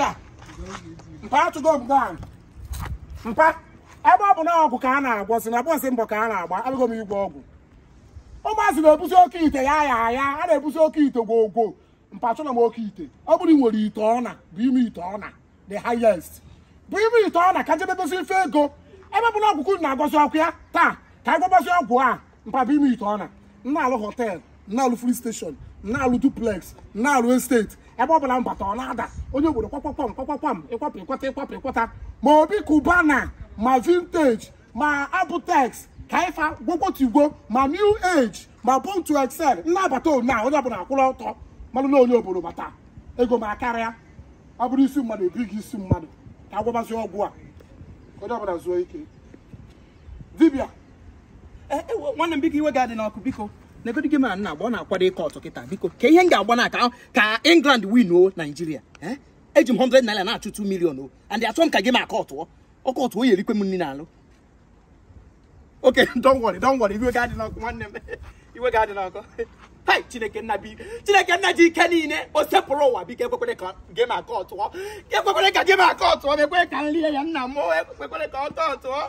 dibịa mpa atụgo m gaa mpa ebe ọ bụ na ọgwụ ka a na-agwọ si na bọsị mbọ ka a na-agba abịago m igwe ọgwụ ụmụazị na-ebusi oke ite ya ya ya a na-ebusi oke ite gwogwo mpa chọrọ m oke ite ọ bụrụ ị nwere ite ọna bụ ime ite ọna the highest bụ ime ite ọna ka jedebezi ife ego ebe bụ na ọgwụkwụ na-agọzi ọkụ ya taa ka agwọbazi ọgwụ a mpa bụ ime ite ọna na-alụ họtel na-alụ free station na-alụ duplex na-alụ estate ebe ọ bụla m bata ọ na-ada onye obodo kwakwakwam kwakwakwam ịkwapụ ịkwata ịkwapụ ịkwata ma obi kubana ma vintage ma abutex ka ifa gwogwotigwo ma new age ma born to excel nnabata na onye ọbụla akwụrụ ọtọ mmadụ na onye obodo bata ego ma karịa ọ bụrụ isi mmadụ ebighị isi mmadụ ka agwabazi ọgwụ a onye ọbụla zuo ike dibịa Eh, eh, nwanne m biko iwe ga-adị n'ọkụ biko negodi gị ma nna agba ọ na-akwado ịkọ ọtụ kịta biko ka ihe m ga-agba na ka ka england win o naijiria eh? eji m 100 naira na-achụ 2 million o and achọ m ka gị ma aka ọtụọ ọkọ ọtụ o yerikwe m nri n'alụ oke don't worry don't worry iwe ga-adị n'ọkụ nwanne m iwe ga-adị n'ọkụ hai chineke nna bi chineke nna ji ike niile o sepụrụ ụwa biko ekwekwere ka gị ma aka ọtụọ ekwekwere ka gị ma aka ọtụọ ekwekwere ka nri ya nna m o ekwekwere ka ọ tọọ ọtụọ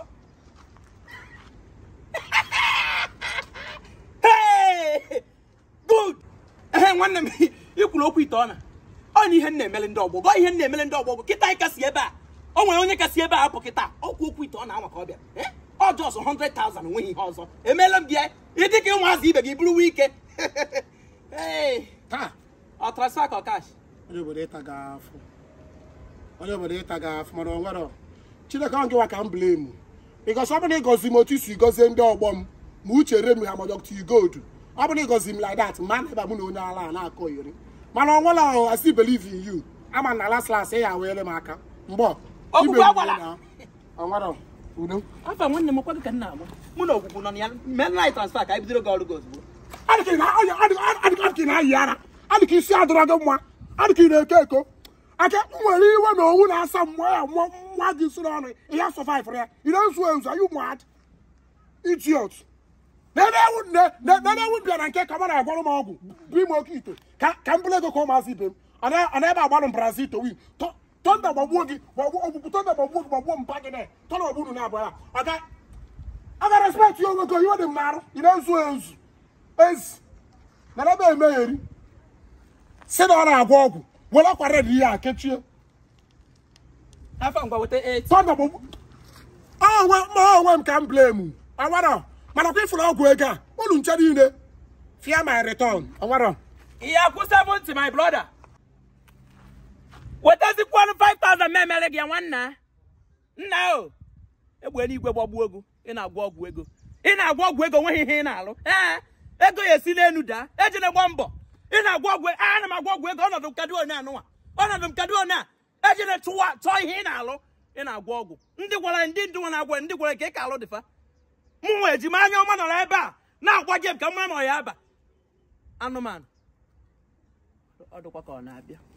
Hey! good ehe nwanne m ikwuru okwu ite ọna ọ na ihe m na-emele ndị ọgbọ gọ ihe m na-emele ndị ọgbọ kịta anyị kasị ebe a o nwere onye kasị ebe a apụ kịta okwu okwu ite ọna anwa ka ọ bịa Eh? ọ jọs 100,000 onweghị ihe ọzọ emeela m gị ya ịdị ka ụmụazị ibe gị bụrụ ike Hey! taa ọ transfer ka ọ cash onye obodo ịta gị afọ onye obodo ịta gị afọ mana o nwere chineke ọ gịwa ka m blame bikos ọ bụrụ na ịgọzi m otu isi gọzie ndị ọgbọ m ma uche re m ha ma dọkta igodu ọ bụrụ na ịgọzi m like that ma na ebe mụ na onye ala a na-akọ iri mana ọ nwere ahụ I still believe in you ama na last last ya weere m aka mgbọ Okwukwe agwala. ọ nwere udo afọ nwanne m kwa gị ka m na-agba mụ na ogwugwu nọ na ya mee anyị transfer ka anyị bidoro gị ọrụ gị ozugbo adịka ị na- ọ- adị- adị- adịka ị na-ayị ara adịka isi adịrọ gị mma adịka ị na-eko eko aka nwere iwe na owu na-asa mmụọ ya mmụọ nwa gị soro ọnụ ihe survive ya ị na-ezu ezu are you mad idiot nenewu bịa na nke ka mara agwara m ọgwụ bụ ime oke ite ka ka m bụrụ ego ka ụmụazị ibe m ọ na- ọ na-ebe agbalụ m brazil to win Tọ- tọnda gbagbuo gị gbagbuo ogbugbu tọnda gbagbuo gị gbagbuo mpa gị na tọna ogbunu na abụọ ya ọ ga a ga respect ya onwe gị iwe dị m n'arụ ị na-ezu ezu ezi na ebe emegheri si na ọ na-agwọ ọgwụ were akwa red ihe a kechie afọ ngwa weta 8 tọnda gbagbu onwe ma onwe m ka m blame ọnwara mana kwa ịfụrụ ọgwụ ego a unu nche niile fia my return ọnwara ihe akwụ 70 my brother wetazikwanụ 5000 ma emere gị ya nwanna nna o egbe n'igwe gbagbuo ego ị na-agwọ ọgwụ ego ị na-agwọ ọgwụ ego nweghị ihe ị na-alụ ee ego ya esi n'elu daa ejina gba mbọ ị na-agwọ ọgwụ a ana m agwọ ọgwụ ego ọnọdụ m kadụ onye anụnwa ọnọdụ m kadụ onye a ejina chụwa chọọ ihe ị na-alụ ị na-agwọ ọgwụ ndị gwara ndị ndụ nwa na-agwa ndị gwara ka ị ka alụ dịfa mụ nwa ejima anya ọma nọrọ ebe a na-agwa gị m ka mma ma ọ ya aba anụmanụ ọ dịkwa ka ọ na-abịa